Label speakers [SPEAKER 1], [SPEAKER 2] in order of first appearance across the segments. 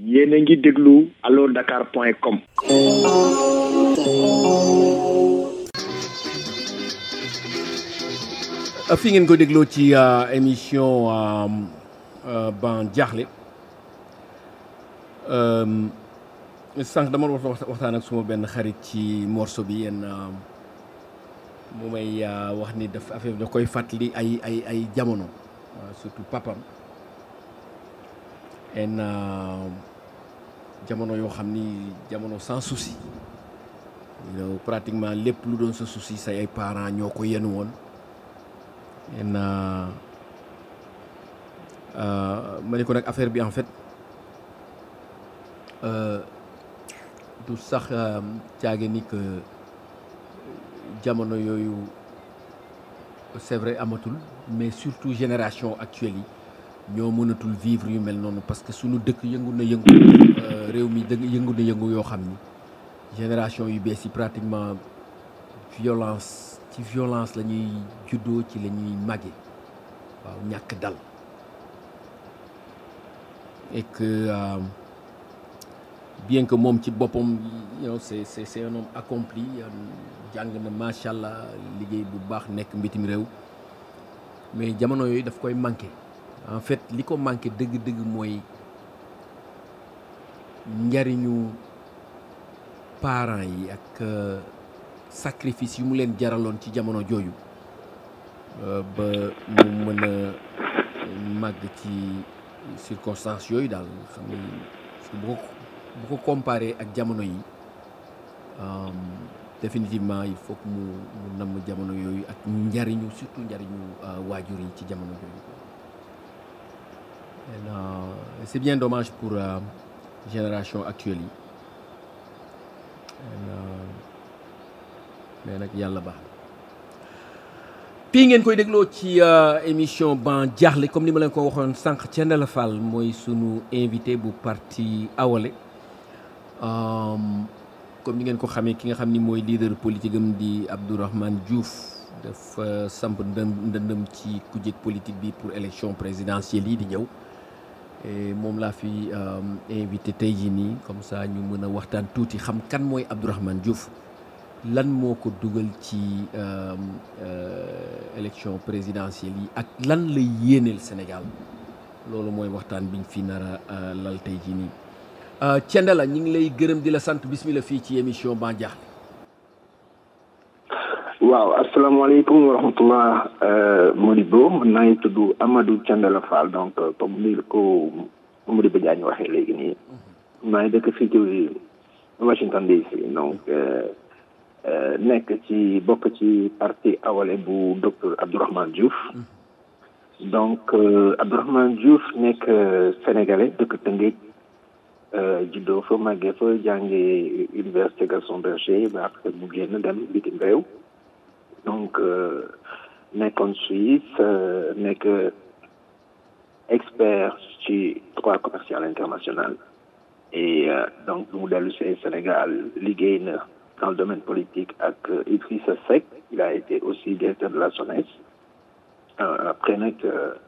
[SPEAKER 1] yéen a ngi déglu allo dakar point com
[SPEAKER 2] fi ngeen ko dégloo ci émission ban jaaxle sànq dama wax waxtaan ak suma benn xarit ci morceau bi yenn mu may wax ni daf affaire da koy fàttali ay ay ay jamono surtout papam en jamono yoo xam ni jamono sans souci yow pratiquement lépp lu doon sa souci say ay parents ñoo ko yenu woon en ma ne ko nag affaire bi en fait du sax caage ni que jamono yooyu c'est vrai amatul mais surtout génération actuelle yi ñoo mënatul vivre yu mel noonu parce que suñu dëkk yëngu na yëngu réew mi dëgg yëngu na yëngu yoo xam ni génération yu bees yi pratiquement violence ci violence la ñuy juddoo ci la ñuy màgge waaw ñàkk dal et que euh, bien que moom ci boppam you know, c'est c'est c'est un homme accompli jàng na macha allah liggéey bu baax nekk mbitim réew mais jamono yooyu daf koy manqué en fait li ko manqué dëgg-dëgg mooy njariñu parents yi ak sacrifice yu mu leen jaraloon ci jamono jooju ba mu mën a màgg ci circonstances yooyu daal xam ni parce que bu ko bu ko comparé ak jamono yi définitivement il faut que mu mu namm jamono yooyu ak njariñu surtout njariñu waajur yi ci jamono jooju et c'est bien dommage pour euh, génération actuelle yi mais nag yàlla baax fii ngeen koy dégloo ci émission ban jaaxle comme ni ma leen ko waxoon sànq Thiendella Fall mooy sunu invité bu parti Awalé comme ni ngeen ko xamee ki nga xam ni mooy leader politique am di Abdourahmane Diouf dafa samp ndëm ndëndëm ci kujje politique bi pour élection présidentielle yi di ñëw moom laa fi invité tey jii nii comme ça ñu mën a waxtaan tuuti xam kan mooy Abdourahmane Diouf lan moo ko dugal ci élection présidentielle yi ak lan la yéeneel Sénégal loolu mooy waxtaan biñ fi nar a lal tey jii nii Thiendella ñu ngi lay gërëm di la sant bismillah fii ci émission Ban Diakhli
[SPEAKER 1] waaw asalaamaaleykum wa rahmatullah Modibo man naa ngi tudd Amadou Thiendella Fall donc comme ni ko Modibo Diagne waxee léegi nii maa ngi dëkk fii ci Washington DC donc nekk ci bokk ci parti Awalé bu docteur Abdourahmane Diouf donc Abdourahmane Diouf nekk sénégalais dëkk Tëngéej juddoo fa màggee fa jànge université Gaston Berger ba après mu génn dem bitim réew donc nekkoon Suisse nekk expert ci droit commercial international et donc mu dellu see Sénégal liggéey na dans le domaine politique ak Idrissa Seck il a été aussi directeur de la SONES après nag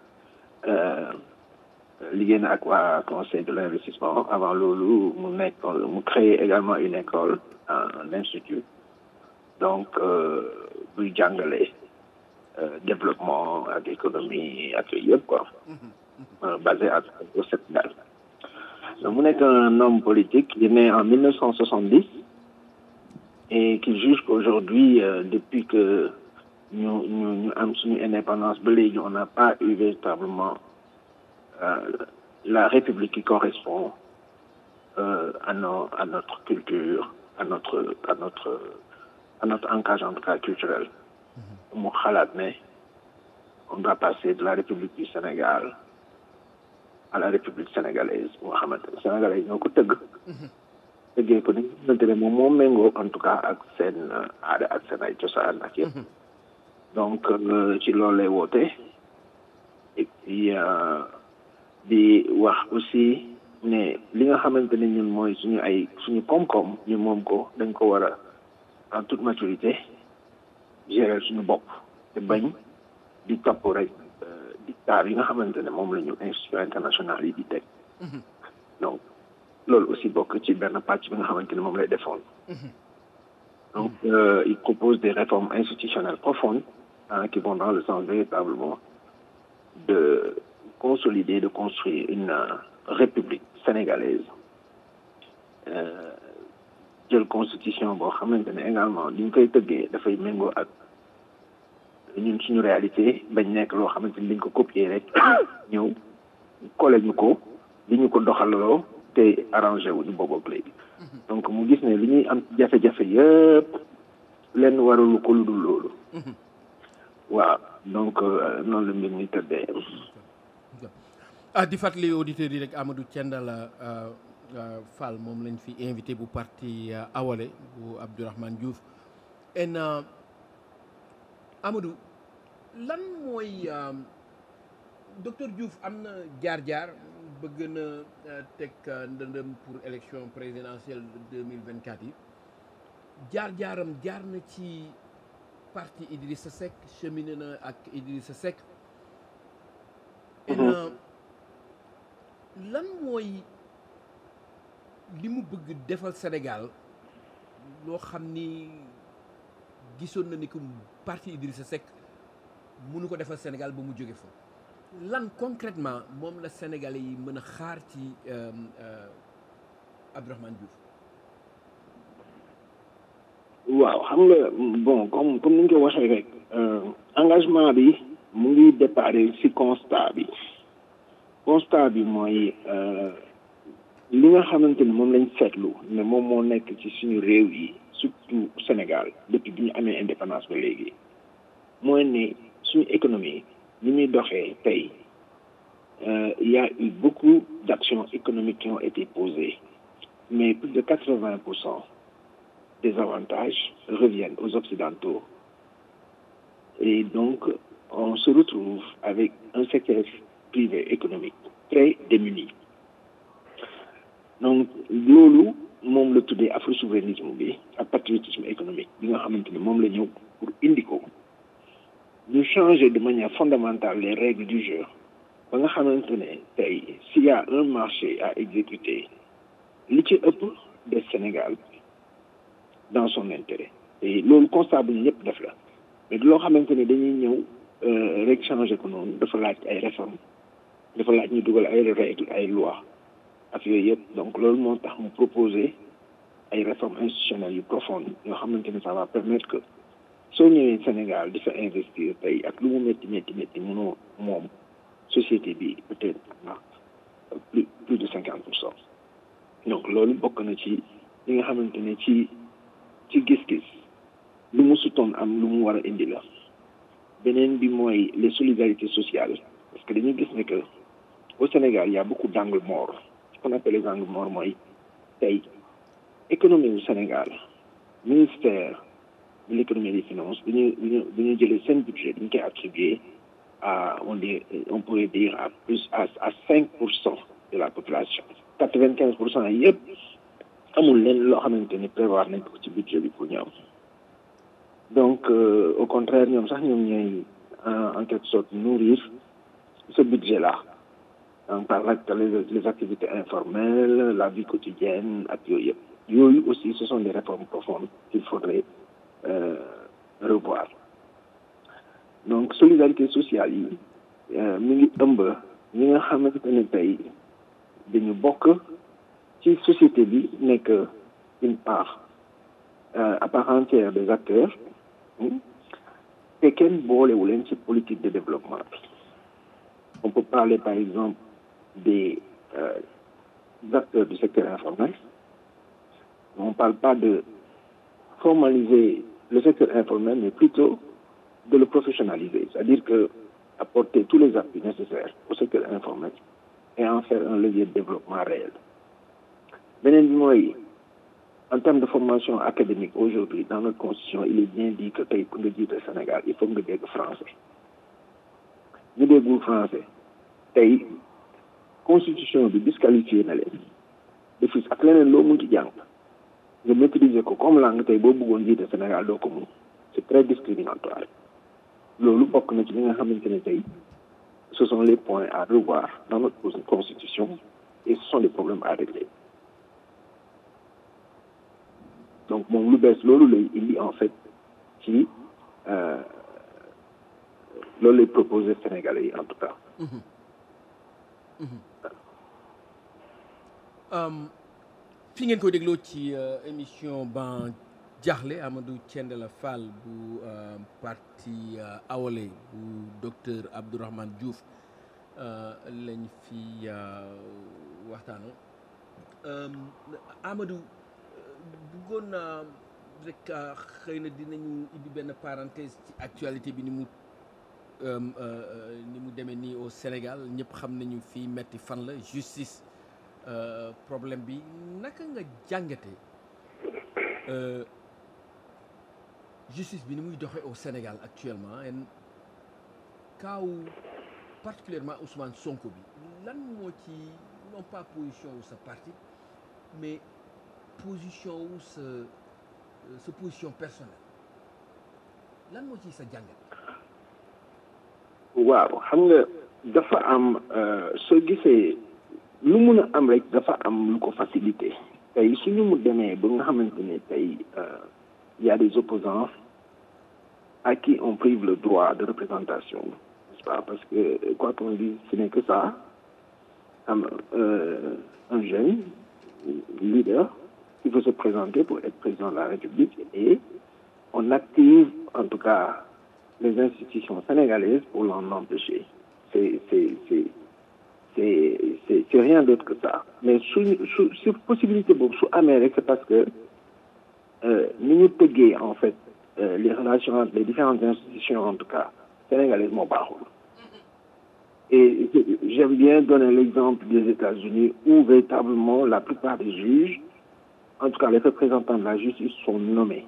[SPEAKER 1] liggéey na ak waa conseil de l'investissement avant loolu mu nekk mu créé également une école un institut donc buy jàngale développement ak économie ak yooyu yëpp quoi basé à au Sénégal donc mu nekk un homme politique il est né en 1970 et qui juge qu'aujourd'hui euh, depuis que ñu ñu ñu am suñu indépendance ba léegi on n'a pas eu véritablement euh, la république qui correspond euh, à nos à notre culture à notre à notre à notre ancrage en tout cas culturel mu xalaat ne on doit passer de la république du Sénégal à la république sénégalaise moo xamante ne sénégalais ñoo ko tëgg tëggee ko ni xamante ne moom moo méngoo en tout cas ak seen aada ak seen ay cosaan ak yëpp donc ci loolu lay woote et puis di wax aussi ne li nga xamante ne ñun mooy suñu ay suñu koom-koom ñu moom ko dañ ko war a en toute maturité gérer suñu bopp te bañ di topp rek dictat yi nga xamante ne moom la ñu institution internationale yi di teg donc loolu aussi bokk ci benn pàcc bi nga xamante ni moom lay defoon donc euh, il propose des réformes institutionnelles profondes hein, qui vont dans le sens véritablement de consolider de construire une euh, république sénégalaise euh, jël constitution boo xamante ne également li ñu koy tëggee dafay méngoo ak ñun suñu réalité bañ nekk loo xamante ni dañ ko copier rek ñëw collé ñu ko li ñu ko doxalaloo te arrangé wu ñu boobu ak léegi donc mu gis ne li ñuy am jafe-jafe yëpp lenn waralu ko lu dul loolu waaw donc euh, noonu la mbir mi tëddee
[SPEAKER 2] ah di fàttali auditeurs yi rek Amadou Thiendella euh, euh, Fall moom lañ fi invité bu parti euh, Awalé bu Abdourahmane Diouf en euh, Amadou lan mooy euh, docteur Diouf am na jaar-jaar bëgg na euh, teg euh, ndëndëm pour élection présidentielle de 2024 yi jaar-jaaram jaar na ci parti Idrissa Seck cheminé na ak Idrissa Seck en euh, lan mooy li mu bëgg defal Sénégal loo xam ni gisoon na ni que parti Idrissa Seck mënu ko defal Sénégal ba mu jóge fa lan concrètement moom la Sénégalais yi mën a xaar ci euh, euh, Abdourahmane Diouf
[SPEAKER 1] waaw xam nga bon comme comme ni ñu ko waxee rek euh, engagement bi mu ngi déparé ci constat bi constat bi mooy euh, li nga xamante ni moom lañ seetlu ne moom moo nekk ci suñu réew yi surtout Sénégal depuis bi ñu amee indépendance ba léegi mooy ne suñu économie ni muy doxee tey euh, il y a eu beaucoup d'actions économiques qui ont été posées mais plus de quatre-vingts pour cent des avantages reviennent aux Occidentaux. Et donc, on se retrouve avec un secteur privé économique très démuni. Donc, loolu moom la tuddee afro-souverainisme bi ak patriotisme économique bi nga xamante ni moom la ñëw pour indi ko ñu changer de manière fondamentale les règles du jeu ba nga xamante ne tey s'il y a un marché à exécuter li ci ëpp des Sénégal dans son intérêt et loolu constat bu ñëpp def la mais loo xamante ne dañuy ñëw rek changer ko noonu dafa laaj ay réformes dafa laaj ñu dugal ay règles ay lois ak yooyu yëpp donc loolu moo tax mu proposer ay réformes institutionnelles yu profondes yoo xamante ne ça va permettre que soo ñëwee Sénégal di fa investir tey ak lu mu métti métti métti mënoo moom société bi peut-être ndax plus plus de cinquante pour cent donc loolu bokk na ci li nga xamante ne ci ci gis-gis lu mu sutoon am lu mu war a indi la beneen bi mooy les solidarités sociales parce que dañuy gis ne que au Sénégal il y a beaucoup d'angles morts ce qu'on appelle les angles morts mooy tey économie du Sénégal ministère de l'économie et des finances bi ñu bi ñu bi ñu jëlee seen budget dañu koy attribuer à on dit on pourrait dire à plus à à cinq pour cent de la population quatre-vingt-quinze pour cent yëpp amul leen loo xamante ni prévoir nañ ko ci budget bi pour ñoom donc euh, au contraire ñoom sax ñoom ñooy en quelque sorte nourrir ce budget là donc par la les, les activités informelles la vie quotidienne ak yooyu yëpp yooyu aussi ce sont des réformes profondes qu'il faudrait euh, revoir donc solidarité sociale yi mi ngi ëmb ñi nga xamante ne tey dañu bokk ci société bi nekk une part euh, à part entière des acteurs te kenn boolewu leen ci politique de développement bi on peut parler par exemple des, euh, des acteurs du secteur informel on parle pas de formaliser le secteur informel mais plutôt de le professionnaliser c'est-à-dire que apporter tous les appuis nécessaires au secteur informel et en faire un levier de développement réel beneen bi mooy en termes de formation académique aujourd'hui dans notre constitution il est bien dit que tey pour nga jiite Sénégal il faut nga dégg français ñu déggul français tey constitution bi disqualifié na leen defis ak leneen loo mun ci jàng nga maîtriser ko comme langue tey boo bëggoon jiite Sénégal doo ko mun c'est très discriminatoire loolu bokk na ci li nga xamante ne tey ce sont les points à revoir dans notre constitution et ce sont des problèmes à régler donc moom lu bees loolu lay indi en fait ci loolu lay proposé Sénégalais yi en tout cas.
[SPEAKER 2] fi ngeen koy dégloo ci émission ban jaaxle Amadou Thiendella Fall bu parti Awalé bu docteur Abdourahmane Diouf lañ fi waxtaanoo Amadou bëggoon naa rek xëy na dinañu indi benn parenthèse ci actualité bi ni mu ni mu demee nii au Sénégal ñëpp xam nañu fii metti fan la justice problème bi naka nga jàngate justice bi ni muy doxee au Sénégal actuellement en kaaw particulièrement Ousmane Sonko bi lan moo ci non pas position wu sa parti mais position wu sa sa position personnelle lan moo ci sa jàngat
[SPEAKER 1] waaw xam nga dafa am soo gisee lu mun a am rek dafa am lu ko facilité tey suñu mu demee ba nga xamante ne tey y a des opposants à qui on prive le droit de représentation n'est-ce pas parce que quoi qu'on dise ce n'est que ça am un jeune leader qui veut se présenter pour être président de la République et on active en tout cas les institutions sénégalaises pour l'en empêcher c'est c'est c'est c'est c'est c'est rien d'autre que ça mais su su su possibilité boobu su amee rek c'est parce que ni ñu tëggee en fait les relations entre les différentes institutions en tout cas sénégalaises moo baaxul et j'aime bien donner l'exemple des États-Unis où véritablement la plupart des juges en tout cas les représentants de la justice sont nommés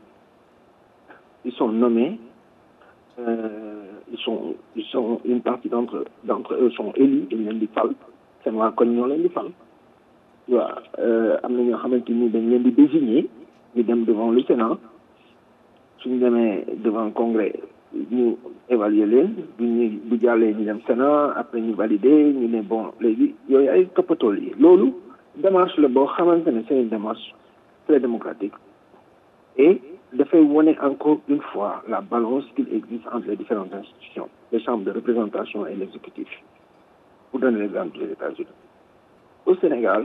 [SPEAKER 1] ils sont nommés euh, ils sont ils sont une partie d'entre d'entre eux sont élus dañ leen di fal seen waa koñ ñoo leen di fal waaw am na ñoo xamante ni dañ leen di désigner ñu dem devant le Sénat suñu demee devant le Congrès ñu évaluer leen bu ñu bu jàllee ñu dem Sénat après ñu valider ñu ne bon léegi yooyu ay toppatool yi loolu démarche la boo xamante ne c'est une démarche très démocratique et dafay wone encore une fois la balance qu'il existe entre les différentes institutions les chambres de représentation et l'exécutif pour donner l'exemple des États-Unis au Sénégal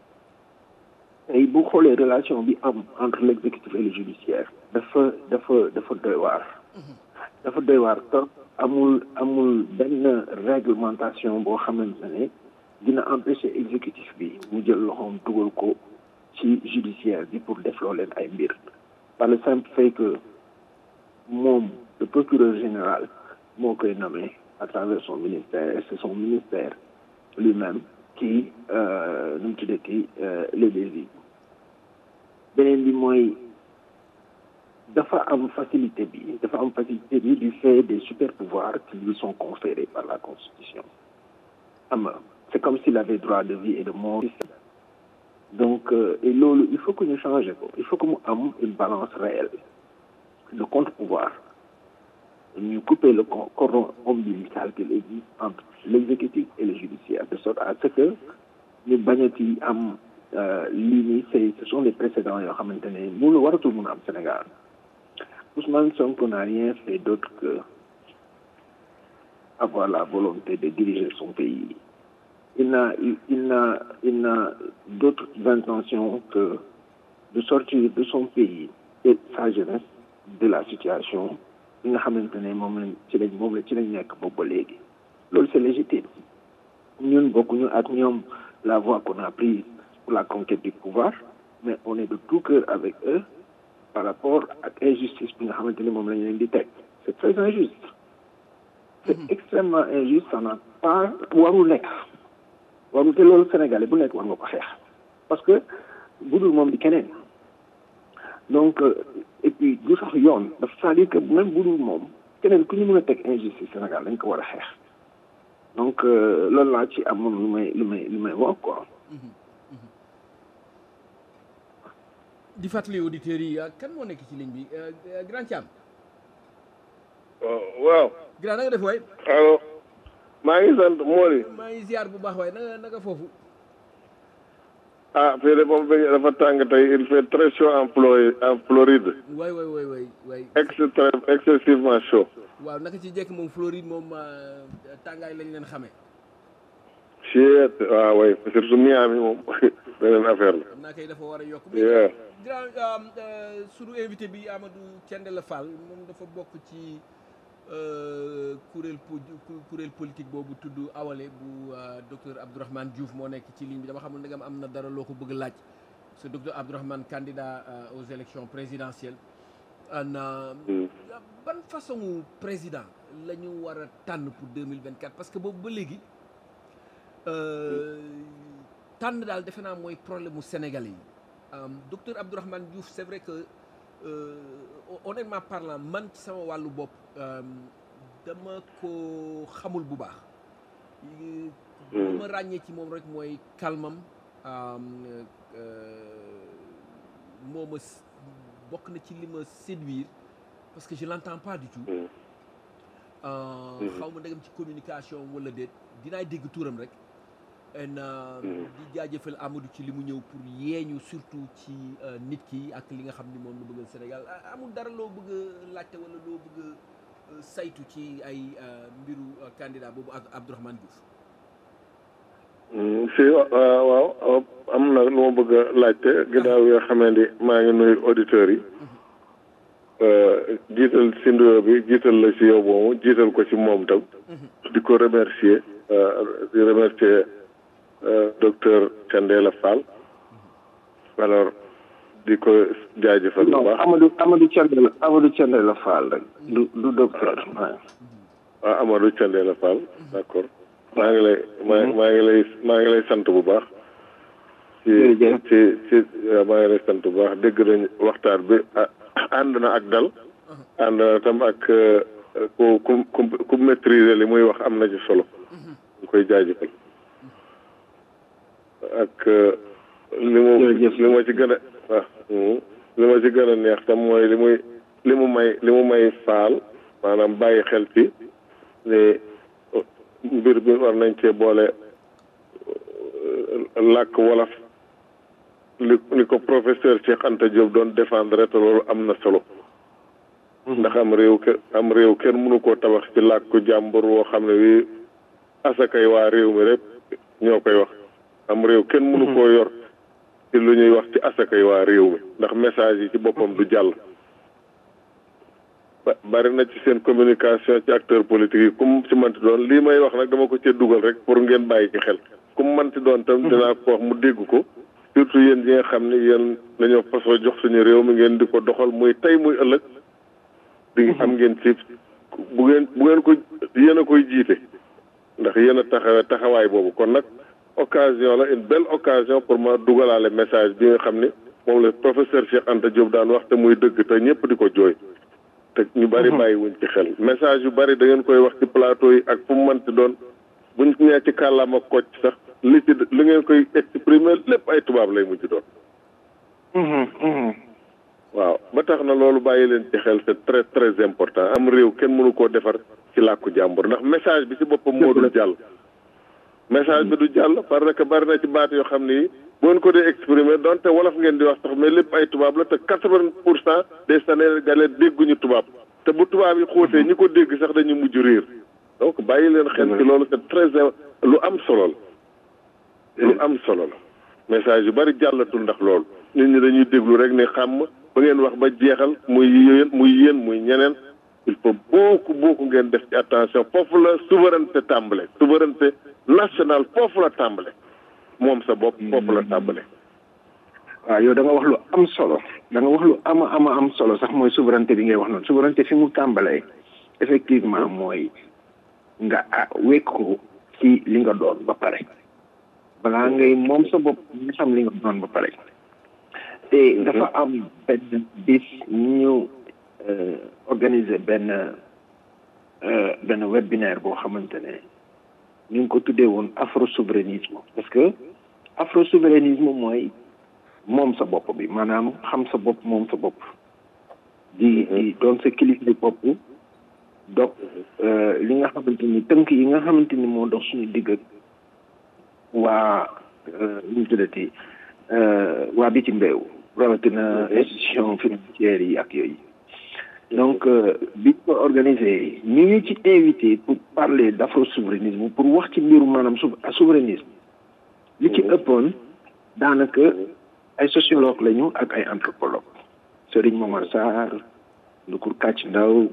[SPEAKER 1] tey bu xoolee relation bi am entre l'exécutif et le judiciaire dafa dafa dafa doy waar dafa doy waar trop amul amul benn réglementation boo xamante ne dina empêcher exécutif bi mu jël loxoom dugal ko ci judiciaire bi pour def loo leen ay mbir par le simple fait que moom le procureur général moo koy nommé à travers son ministère et c'est son ministère lui-même qui nu mu tuddati les désigne beneen bi mooy dafa am facilité bi dafa am facilité bi du fait des super pouvoirs qui lui sont conférés par la constitution am c'est comme s'il avait droit de vie et de mort donc euh, et loolu il faut que ñu changer ko il faut que mu am une balance réelle de contre-pouvoir ñu couper le cordon ombilical qu'il existe entre l'exécutif et le judiciaire de sorte à ce que ñu bañati am lii nii c'est ce sont des précédents yoo xamante ne mënu waratul mun a am Sénégal Ousmane Sonko n'a rien fait d'autre que avoir la volonté de diriger son pays il n'a il n'a il n'a d'autres intentions que de sortir de son pays et sa jeunesse de la situation bi nga xamante ne moom lañ ci lañ moom la ci lañ nekk boobu ba léegi loolu c'est légitime ñun bokkuñu ak ñoom la voie qu'on a prise pour la conquête du pouvoir mais on est de tout cœur avec eux par rapport ak injustice bi nga xamante ne moom lañ leen di teg c'est très injuste c'est extrêmement injuste ça n'a pas warul nekk warul te loolu sénégalais bu nekk war nga ko xeex parce que budul moom di keneen donc et puis du sax yoon dafa c'est-à-dire que même budul moom keneen ku ñu mën a teg injustice Sénégal dañ ko war a xeex donc loolu laa ci amoon lu may lu may lu may wax quoi.
[SPEAKER 2] di fàttali auditeurs yi kan moo nekk ci ligne bi grand Thiam.
[SPEAKER 3] waaw.
[SPEAKER 2] grand na nga def waay.
[SPEAKER 3] allo. maa ngi sant Mori.
[SPEAKER 2] maa ngi ziar bu baax waay na nga na nga foofu.
[SPEAKER 3] ah fii de moom bëgg dafa tàng tey il fait très chaud en Floride en Floride
[SPEAKER 2] waay waay waay waay waay
[SPEAKER 3] extrême excessivement chaud
[SPEAKER 2] waaw naka ci jekk moom Floride moom euh, tàngaay lañ leen xamee
[SPEAKER 3] chiet waaw way surtout Miami moom beneen affaire la
[SPEAKER 2] xam naa kay dafa war a yokk
[SPEAKER 3] Yeah.
[SPEAKER 2] grand euh, euh, sunu invité bi Amadou Thiendella Fall moom dafa bokk ci euh, kuréel po ku- kuréel politique boobu tudd awale bu euh, docteur Abdourahmane Diouf moo nekk ci ligne bi dama xamul ndegam am na dara loo ko bëgg a laaj parce que docteur Abdourahmane candidat euh, aux élections présidentielles ana
[SPEAKER 3] Hmm.
[SPEAKER 2] ban façon président la ñu war a tànn pour 2024 parce que boobu ba léegi euh, tànn daal defe naa mooy problème mu Sénégalais yi Euh, docteur Abdourahmane Diouf c'est vrai que euh, honnêtement parlant man ci sama wàllu bopp euh, dama ko xamul bu baax li ma ràññee ci moom rek mooy calmam euh, euh, moo ma s- bokk na ci li ma séduire parce que je l'entends pas du tout
[SPEAKER 3] Hmm.
[SPEAKER 2] Euh, xaw ma ndegam ci communication wala déet dinaay dégg turam rek en
[SPEAKER 3] Mhm.
[SPEAKER 2] di jaajëfal Amadou ci li mu ñëw pour yeeñu surtout ci euh, nit ki ak li nga xam ni moom la bëggal Sénégal Ah, amul dara loo bëgg a laajte wala loo bëgg a euh, saytu ci ay euh, mbiru euh, candidat boobu ak Abdourahmane Diouf
[SPEAKER 3] Hmm, si wa- waaw waaw am na lu ma bëgg a laajte ginnaaw yoo xamee ni maa ngi nuyu auditeurs yi Euh, jiital si nuyoo bi jiital la si yow moomu jiital ko ci moom tam di ko remercier euh, di remercier euh, docteur Thiendella Fall alors di ko jaajëfal bu
[SPEAKER 1] non
[SPEAKER 3] baax
[SPEAKER 1] Amadou Amadou Thiendella Amadou Thiendella Fall rek du du docteur waaw.
[SPEAKER 3] ah Amadou Thiendella Fall d'accord maa ngi lay maa maa ngi lay maa ngi lay sant bu baax ci
[SPEAKER 1] Jërëjëf.
[SPEAKER 3] ci ci waaw maa ngi lay sant bu baax dégg nañ waxtaan bi ah, ànd na ak dal ànd na tam ak euh, ku ku ku ku maîtriser li muy wax am na ci solo ñu koy jaajëfal ak euh, li mu
[SPEAKER 1] Jërëjëf.
[SPEAKER 3] li ma ci gën a waaw mhm. li ma ci gën a neex tam mooy li muy li mu may li mu may faal maanaam bàyyi xel ci ne euh, mbir bi war nañ cee boole euh, làkk wolof li li ko professeur Cheikh Anta Diop doon défendre te loolu am na solo ndax am réew ke am réew kenn mënu koo tabax ci làkku jàmbur woo xam ne wi asakay waa réew mi rek ñoo koy wax am réew kenn mënu koo yor ci lu ñuy wax ci asakay waa réew mi ndax message yi ci boppam du jàll ba bari na ci seen communication ci acteur politique yi kum ci manti doon lii may wax nag dama ko cee dugal rek pour ngeen bàyyi ci xel kum manti doon tam dinaa ko wax mu dégg ko surtout yéen yi nga xam ne yéen dañoo fasoo jox suñu réew mi ngeen di ko doxal muy tey muy ëllëg di am ngeen ci bu ngeen bu ngeen ko yéen a koy jiite ndax yéen a taxawee taxawaay boobu kon nag occasion la une belle occasion pour ma dugalaale message bi nga xam ni moom la professeur Cheikh Anta Diop daan wax te muy dëgg te ñëpp di ko jooy te ñu bari bàyyi wuñ ci xel message yu bari da ngeen koy wax ci plateau yi ak fu mu mënti doon buñ ñëwee ci kàllaama kocc sax li ci li ngeen koy exprimer lépp ay tubaab lay mujj doon waaw ba tax na loolu bàyyi leen ci xel c'est très très important am réew kenn mënu koo defar ci làkku jàmbur ndax message bi ci boppam moo dul jàll message bi du jàll parce que bari na ci baat yoo xam ni bu ngeen ko dee exprimer donte wolof ngeen di wax sax mais lépp ay tubaab la te quatre-vingt pour cent des Sénégalais dégguñu tubaab te bu tubaab yi xóotee ñi ko dégg sax dañu mujj réer donc bàyyi leen xel ci loolu c'est très lu am solo la lu am solo la message yu bari jàllatul ndax loolu nit ñi dañuy déglu rek ne xam ba ngeen wax ba jeexal muy yéen muy yéen muy ñeneen il faut beaucoup beaucoup ngeen def ci attention foofu la souveraineté tàmbale souveraineté nationale foofu la tàmbale moom sa bopp foofu la tàmbale
[SPEAKER 1] waaw yow da nga wax lu am solo da nga wax lu ama ama am solo sax mooy souveraineté bi ngay wax noonu souveraineté fi mu tàmbalee effectivement mooy nga ah wékk ko ci li nga doon ba pare balaa ngay moom sa bopp nga xam li nga doon ba pare te dafa am benn bis ñu organiser benn benn webinaire boo xamante ne ñu ngi ko tuddee woon afro souverainisme parce que afro souverainisme mooy moom sa bopp bi maanaam xam sa bopp moom sa bopp di di doon sa kilifa bopp donc li nga xamante ni tënk yi nga xamante ni moo dox suñu digg ak waa ñu tuddati waa bitim réew rawatina institution financière yi ak yooyu donc bi ko organisé ñu ngi ci invité pour parler d' afro souverainisme pour wax ci mbiru maanaam souverainisme li ci ëppoon daanaka ay sociologue lañu ak ay anthropologue Serigne Momar Sarr Ndukur Kàcc Ndaw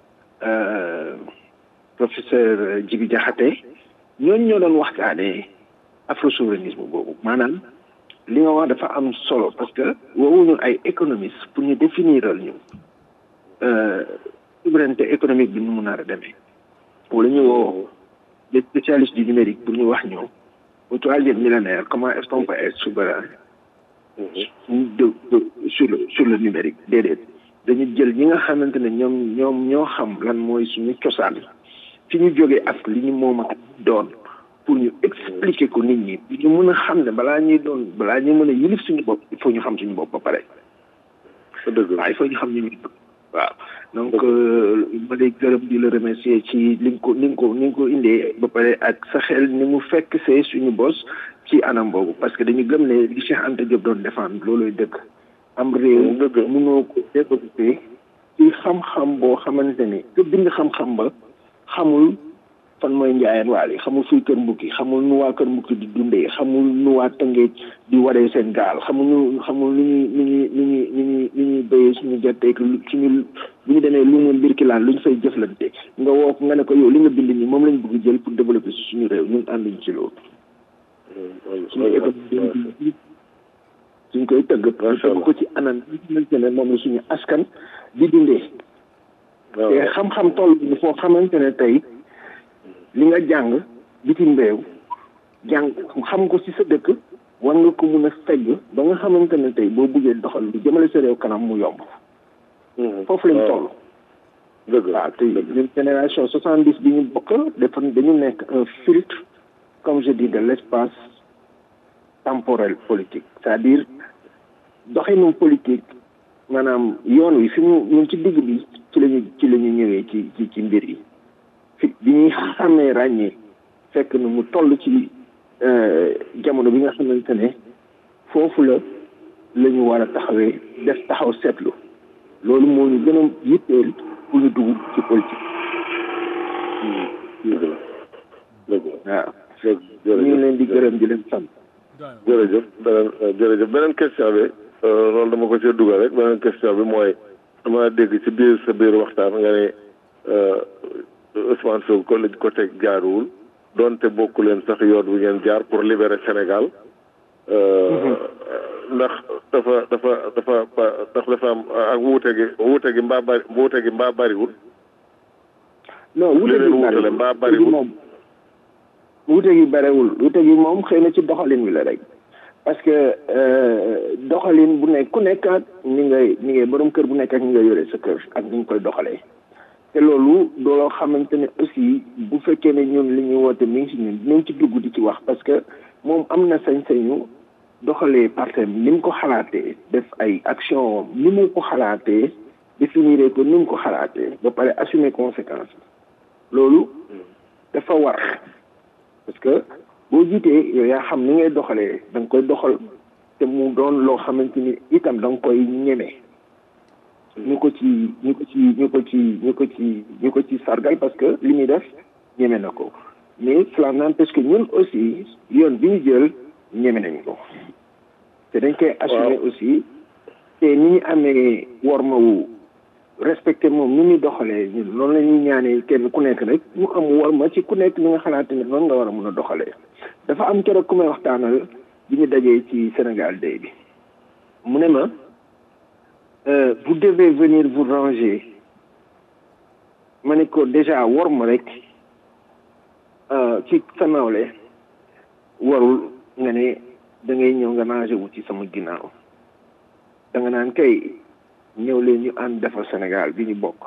[SPEAKER 1] professeur Djibi Diakhaté ñooñu ñoo doon waxtaanee afro souverainisme boobu maanaam li nga wax dafa am solo parce que woowuñu ay économiste pour ñu définiral ñu souveraineté économique bi nu mu nar a demee wala ñu woo des spécialistes du numérique pour ñu wax ñu au troisième millénaire comment est-ce qu'on peut être souverain de sur le sur le numérique déedéet dañu jël ñi nga xamante ne ñoom ñoom ñoo xam lan mooy suñu cosaan fi ñu jógee ak li ñu moom ak doon pour ñu expliquer ko nit ñi ñu mën a xam ne balaa ñuy doon balaa ñuy mën a yilif suñu bopp il faut ñu xam suñu bopp ba pare waaw il faut ñu xam ñu ñu waaw donc ma lay gërëm di la remercier ci li nga ko ni nga ko ni nga ko indee ba pare ak sa xel ni mu fekk see suñu bos ci anam boobu parce que dañu gëm ne li Cheikh Anta Diop doon défendre looloy dëkk am réew mënoo ko développé ci xam-xam boo xamante ne que bind xam-xam ba xamul fan mooy njaayeen waal yi xamul fuy kër mbukki xamul nu waa kër mbukki di dundee xamul nu waa tëngeej di waree seen gaal xamul nu xamul nu ñuy nu ñuy nu ñuy nu ñuy nu ñuy béyee suñu gerteeg suñu bu ñu demee lu mu mbirkilaan lu ñu fay jëflante nga woo nga ne ko yow li nga bind nii moom lañ bëgg jël pour développer si suñu réew ñun ànduñ ci loolu suñu économie suñ koy tëgg tëgg ko ci anam bi xamante ne moom la suñu askan di dundee te xam-xam toll bi foo xamante ne tey li nga jàng bitim réew jàng xam ko ci sa dëkk war nga ko mun a fegg ba nga xamante ne tey boo buggee doxal lu jëmale sa réew kanam mu yomb foofu lañ toll
[SPEAKER 3] dëgg
[SPEAKER 1] waaw te ñun génération soixante dix bi ñu bokk dafa dañu nekk un filtre comme je dis de l' espace temporel politique c'est-à-dire doxinu politique maanaam yoon wi fi mu ñun ci digg bi ci lañu ci la ñu ñëwee ci ci ci mbir yi fi bi ñuy xàmmee ràññee fekk na mu toll ci jamono bi nga xamante ne foofu la la ñu war a taxawee def taxaw seetlu loolu moo ñu gën a yitteel pour ñu dugg ci politique.
[SPEAKER 3] dëgg la dëgg la
[SPEAKER 1] waaw. ñu ngi leen di gërëm di leen sant.
[SPEAKER 3] jërëjëf beneen jërëjëf beneen question bi loolu dama ko ci dugal rek beneen question bi mooy dama dégg ci biir sa biir waxtaan nga ne Ousmane Sonko lañ ko teg jaaruwul donte bokku leen sax yoon wi ngeen jaar pour libérer Sénégal ndax dafa dafa dafa ndax dafa am ak wuute gi wuute gi mbaa bari wuute gi mbaa bariwul
[SPEAKER 1] non wuute gi
[SPEAKER 3] wuutale mbaa bariwul
[SPEAKER 1] moom wuute gi bariwul wuute gi moom xëy na ci doxalin wi la rek parce que doxalin bu nekk ku nekk ak ni ngay ni ngay borom kër bu nekk ak ni nga yore sa kër ak ni nga koy doxalee te loolu dooloo xamante ne aussi bu fekkee ne ñun li ñuy woote mi ngi si ñun dinañ ci dugg di ci wax parce que moom am na sañ-sañu doxalee partem ni mu ko xalaatee def ay action ni mu ko xalaatee définir ko ni mu ko xalaatee ba pare assumer conséquence loolu dafa war parce que boo jiitee yow yaa xam ni ngay doxalee da nga koy doxal te mu doon loo xamante ni itam da nga koy ñeme ñu ko ci ñu ko ci ñu ko ci ñu ko ci ñu ko ci sargal parce que li muy def ñeme na ko mais cela n'empêche que ñun aussi yoon bi ñu jël ñeme nañ ko te dañ koy assumer aussi te ni ñu amee worma wu respecté moom ni muy doxalee ñun noonu la ñuy ñaanee kenn ku nekk rek mu am worma ci ku nekk ni nga xalaate ne noonu nga war a mun a doxalee dafa am keroog ku may waxtaanal bi ñu dajee ci Sénégal day bi mu ne ma vous devez venir vous ranger ma ne ko déjà worma rek ci sa nawle warul nga ne da ngay ñëw nga ranger wu ci sama ginnaaw da nga naan kay ñëw leen ñu ànd defar Sénégal bi ñu bokk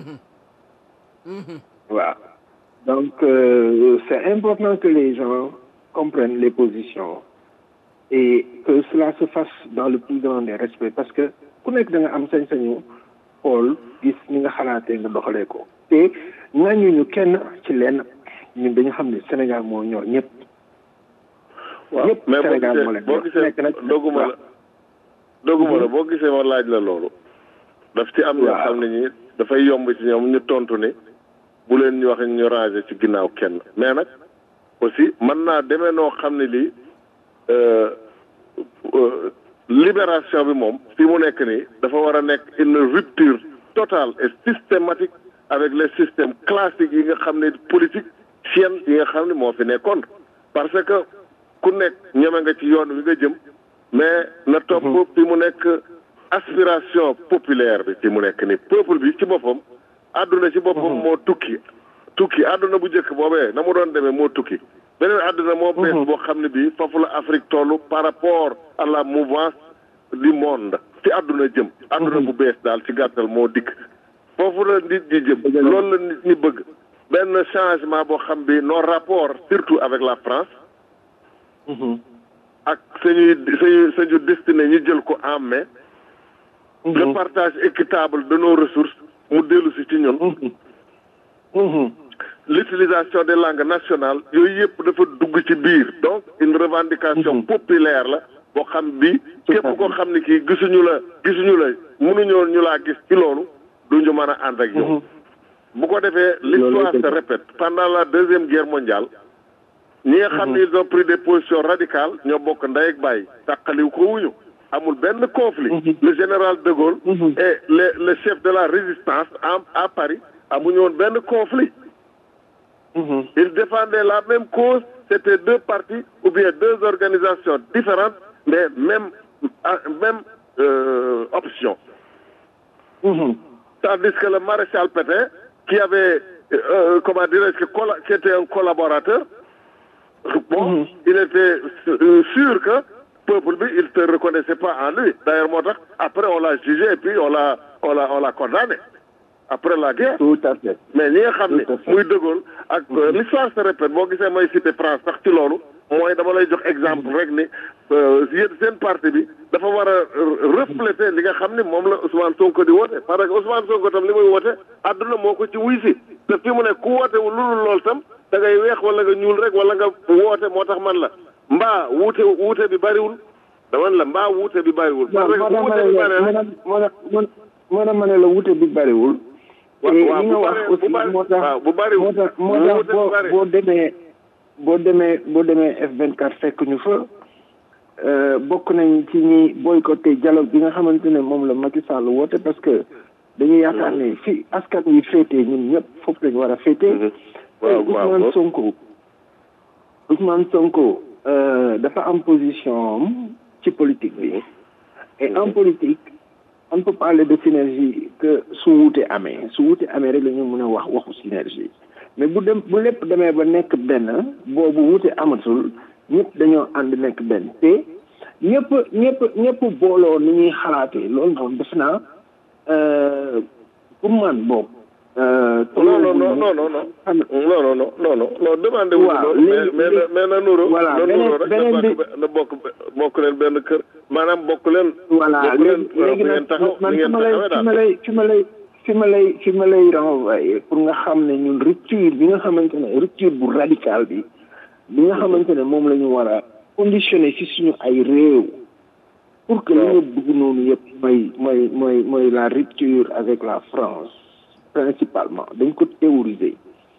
[SPEAKER 1] waaw donc euh, c'est important que les gens comprennent les positions et que cela se fasse dans le plus grand des respects parce que ku nekk da nga am sañ-sañu xool gis ni nga xalaatee nga doxalee ko te ŋàññuñu kenn ci lenn ñun dañu xam ne Sénégal moo ñor ñëpp
[SPEAKER 3] waaw
[SPEAKER 4] ñëpp
[SPEAKER 3] mais boo
[SPEAKER 4] Sénégal moo
[SPEAKER 3] gisee
[SPEAKER 4] leen
[SPEAKER 3] boo
[SPEAKER 4] yor.
[SPEAKER 3] gisee
[SPEAKER 4] nekk nag
[SPEAKER 3] doguma la doguma la boo gisee ma laaj la loolu daf ci am ñoo
[SPEAKER 4] Waaw.
[SPEAKER 3] xam ne ñi dafay yomb ci ñoom ñu tontu ni bu leen ñu wax ñu ranger ci ginnaaw kenn mais nag aussi mën naa demee noo xam ne lii euh, euh, libération bi moom fi mu nekk nii dafa war a nekk une rupture totale et systématique avec les systèmes classiques yi nga xam ne politique sienne yi nga xam ne moo fi nekkoon parce que ku nekk ñeme nga ci yoon wi nga jëm mais na topp fi mu nekk aspiration populaire bi fi mu nekk ni peuple bi ci boppam àdduna ci boppam moo tukki tukki àdduna bu njëkk boobee na mu doon demee moo tukki beneen àdduna moo bees boo xam ne bii foofu la Afrique toll par rapport à la mouvance du monde ci àdduna jëm àdduna bu bees daal ci gàttal moo dikk foofu la nit ñi jëm loolu la nit ñi bëgg benn changement boo xam bi nos rapports surtout avec la France ak sañuy sañu sañu destiné ñu jël ko en main le partage équitable de nos ressources mu dellu si ci ñun l'utilisation des langues nationales yooyu yëpp dafa dugg ci biir donc une revendication populaire la boo xam bi képp koo xam ne kii gisuñu la gisuñu la mënuñoo ñu laa gis ci loolu duñu mën a ànd ak yow bu ko defee l'histoire se répète pendant la deuxième guerre mondiale ñi nga xam ne ils ont pris des positions radicales ñoo bokk ndey ak bàyyi tàqaliw ko wuñu amul benn conflit le général de Gaulle et le le chef de la résistance en à Paris amuñu woon benn conflit ils défendaient la même cause c'était deux partis ou bien deux organisations différentes mais même ah, même euh, option tandis que le maréchal Pétain qui avait euh, comment dirais-je que colla- qui était un collaborateur bon il était euh, sûr que peuple bi il ne reconnaissait pas en lui d'ailleurs moo tax après on l'a jugé et puis on l'a on l'a on l'a condamné après la guerre
[SPEAKER 4] tout à fait
[SPEAKER 3] mais ñi nga xam ne
[SPEAKER 4] Tout à fait.
[SPEAKER 3] muy De Gaulle ak euh, l'histoire se répète boo gisee may cité France sax ci loolu mooy dama lay jox exemple rek ni euh, yéen seen parti bi dafa war a euh, refléter li nga xam ne moom la Ousmane Sonko di woote parce que Ousmane Sonko tam li muy woote àdduna moo ko ci wuy si te fi mu ne ku woote wu lulul lool tam da ngay weex wala nga ñuul rek wala nga woote moo tax man la mbaa wuute wuute bi bariwul dama ne la mbaa wuute bi bariwul
[SPEAKER 4] waaw
[SPEAKER 3] parce que
[SPEAKER 4] moo tax
[SPEAKER 3] wuute bi
[SPEAKER 4] ma
[SPEAKER 3] bari
[SPEAKER 4] ne la moo tax moo tax ma ne la wute bi bariwul
[SPEAKER 3] Wa-
[SPEAKER 4] Et
[SPEAKER 3] waaw,
[SPEAKER 4] li
[SPEAKER 3] bu
[SPEAKER 4] nga wax
[SPEAKER 3] bari-
[SPEAKER 4] aussi
[SPEAKER 3] bu bari-
[SPEAKER 4] moo tax
[SPEAKER 3] waaw, bu bariwul.
[SPEAKER 4] moo tax moo
[SPEAKER 3] Bu
[SPEAKER 4] tax
[SPEAKER 3] wute bi
[SPEAKER 4] boo
[SPEAKER 3] bari.
[SPEAKER 4] boo demee boo demee boo demee F24 fekk ñu fa euh, bokk nañ ci ñi boycotté dialogue bi nga xamante ne moom la Macky Sall woote parce que dañuy yaakaar ne fi askan wi féetee ñun ñëpp foofu lañu war a féetee
[SPEAKER 3] Mhm. waaw
[SPEAKER 4] Et
[SPEAKER 3] waaw
[SPEAKER 4] Ousmane
[SPEAKER 3] waaw.
[SPEAKER 4] Sonko Ousmane Sonko euh, dafa am position am ci politique bi et en politique on ne peut parler de synergie que su wuute amee su wuute amee rek la ñu mën a wax waxu synergie mais bu dem bu lépp demee ba nekk benn boobu wuute amatul ñëpp dañoo ànd nekk benn te ñëpp ñëpp ñëpp booloo ni ñuy xalaatee loolu moom def naa euh, pour man boobu. euh,
[SPEAKER 3] non non non non non non
[SPEAKER 4] xam
[SPEAKER 3] non non non non non non demandé wu
[SPEAKER 4] Waaw,
[SPEAKER 3] loolu mais
[SPEAKER 4] léegi-
[SPEAKER 3] mais na mais na nuro
[SPEAKER 4] Voilà,
[SPEAKER 3] na
[SPEAKER 4] beneen-
[SPEAKER 3] nuro rek na
[SPEAKER 4] beneen
[SPEAKER 3] bokk be- na bokk be- bokk leen benn kër maanaam bokk leen
[SPEAKER 4] voilà
[SPEAKER 3] bokk leen
[SPEAKER 4] léegi léegi
[SPEAKER 3] fi ngeen
[SPEAKER 4] nag
[SPEAKER 3] taxaw
[SPEAKER 4] man
[SPEAKER 3] fi
[SPEAKER 4] fi
[SPEAKER 3] ngeen
[SPEAKER 4] ma lay
[SPEAKER 3] taxawee
[SPEAKER 4] fi ma
[SPEAKER 3] daal
[SPEAKER 4] lay fi ma lay fi ma lay fi ma lay renvoyer pour nga xam ne ñun rupture bi nga xamante ne rupture bu radical bi bi nga xamante ne moom la ñu war a conditionner ci suñu ay réew pour que li nga bëgg noonu yëpp mooy mooy mooy mooy la rupture avec la France principalement dañ ko théoriser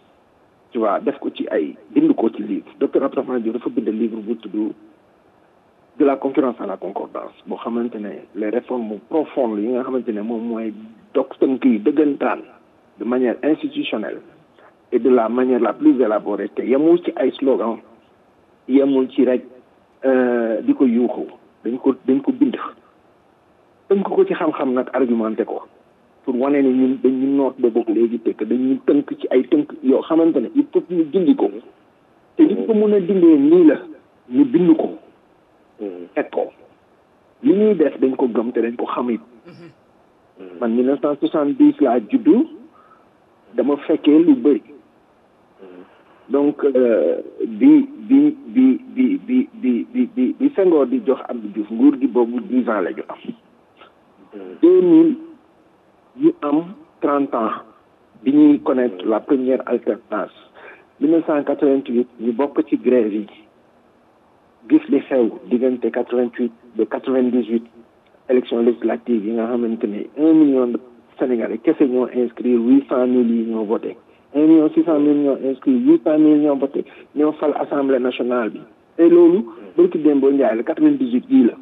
[SPEAKER 4] tu vois def ko ci ay bind ko ci livre docteur Abdourahmane Diouf dafa bind livre bu tudd de la concurrence à la concordance boo xamante ne les réformes profondes yi nga xamante ne moom mooy dog tënk yi dëggantaan de manière institutionnelle et de la manière la plus élaborée te yemul ci ay slogan yemul ci rek euh, di ko yuuxu dañ ko dañ ko bind tënk ko ci xam-xam nag argumenté ko pour wane ne ñun dañu noot ba bokk léegi te que dañuy tënk ci ay tënk yoo xamante ne il faut ñu dindi ko te li ko mën a dindee nii la ñu bind ko teg ko li ñuy def dañ ko gëm te dañ ko xam it man 1970 laa juddu dama fekkee lu bëri donc euh, bi bi bi bi bi bi bi bi bi Senghor di jox Abdou Diouf nguur gi boobu dix ans la ñu am deux mille ñu am trente ans bi ñuy connaître la première alternance mille neuf cent quatre-vingt-huit ñu bokk ci grève yi gis li xew diggante quatre vingt huit ba quatre vingt dix huit élection législative yi nga xamante ne un million de Sénégalais kese ñoo inscrire huit cent mille yi ñoo voté un million six cent mille ñoo inscrire huit cent mille ñoo voté ñoo fal assemblée nationale bi te loolu barki démboo njaay la quatre vingt dix huit yii la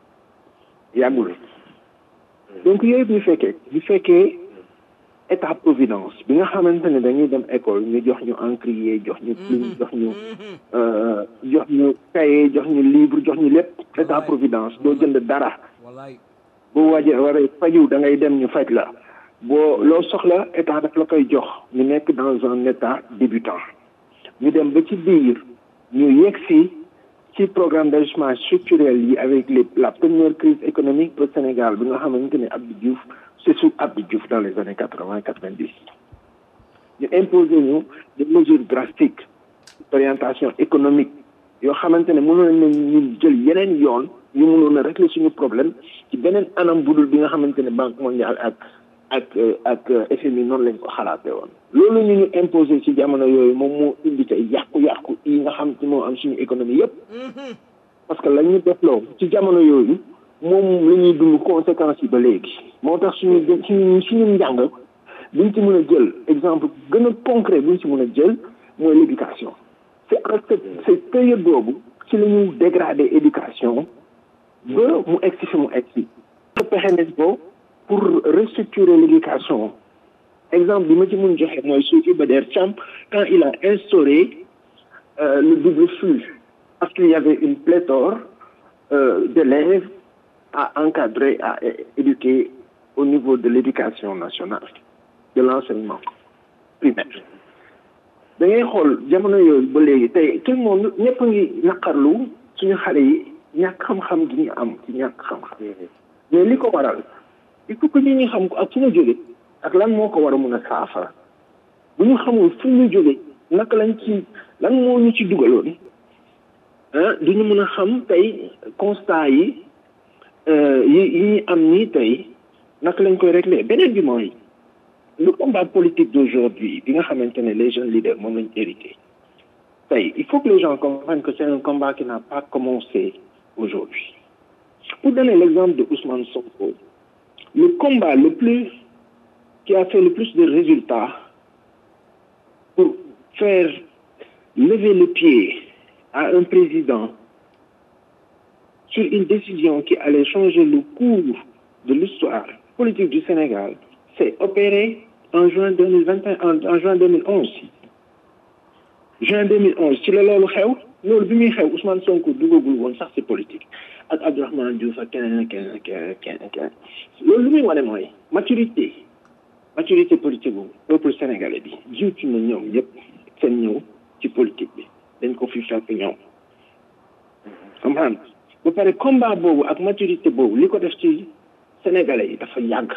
[SPEAKER 4] yàggul donc yooyu bu fekkee bu fekkee état providence bi nga xamante ne dañuy dem école ñu jox ñu encrier jox ñu plume jox ñu jox ñu cahier jox ñu livre jox ñu lépp état providence doo jënd dara boo waajee waree faju da ngay dem ñu faj la boo loo soxla état daf la koy jox ñu nekk dans un état débutant ñu dem ba ci biir ñu yegg si ci programme d'ajustement structurel yi avec les la première crise économique pour Sénégal bi nga xamante ne Abdou Diouf c'est sous Abdou Diouf dans les années quatre-vingt quatre-vingt-dix ñu imposé ñu des mesures drastiques d'orientation économique yoo xamante ne mënoon nañ ñu jël yeneen yoon ñu mënoon a régler suñu problème ci beneen anam budul bi nga xamante ne Banque mondiale ak ak ak FMI noonu lañ ko xalaatee woon loolu ñu ñu imposé ci jamono yooyu moom moo indi tey yàqu-yàqu yi nga xam ci moo am suñu économie yépp parce que la ñu defloo ci jamono yooyu moom la ñuy dund conséquences yi ba léegi moo tax suñu suñu suñu njàng buñ ci mën a jël exemple gën a concret buñ ci mën a jël mooy l'éducation c'est en cette cette période boobu ci la ñu dégradé éducation ba mu egsi fi mu egsi pexe nañ ko pour restructurer l'éducation exemple bi ma ci mun joxe mooy Sophie Bader Thiam quand il a instauré euh, le double flux parce qu'il y avait une pléthore euh, d'élèves à encadrer à éduquer au niveau de l'éducation nationale de l'enseignement primaire da ngay xool jamono yooyu ba léegi tey tout le monde ñëpp a ngi naqarlu suñu xale yi ñàkk xam-xam gi ñu am ci ñàkk xam-xam mais li ko waral il faut que nit ñi xam ko ak fu ñu jóge ak lan moo ko war a mun a saafara bu ñu xamul fu ñu jóge naka lañ ci lan moo ñu ci dugaloon ah du ñu mën a xam tey constat yi yi yi ñu am nii tey naka lañ koy régler beneen bi mooy le combat politique d'aujourd'hui bi nga xamante ne les jeunes leaders moom lañ hérité tey il faut que les gens comprennent que c'est un combat qui n'a pas commencé aujourd'hui pour donner l'exemple de Ousmane Sonko le combat le plus qui a fait le plus de résultats pour faire lever le pied à un président sur une décision qui allait changer le cours de l'histoire politique du Sénégal s'est opéré en juin 2021 en, en juin 2011 juin 2011 ci la loolu xew loolu bi muy xew Ousmane Sonko dugagul woon sax ci politique ak Abdourahmane Diouf ak keneen ak keneen ak keneen ak keneen loolu lu muy wane mooy maturité maturité politique bu peuple sénégalais bi jiitu na ñoom yépp seen ñëw ci politique bi dañ ko fi fekk ñoom comprendre ba pare combat boobu ak maturité boobu li ko def ci sénégalais yi dafa yàgg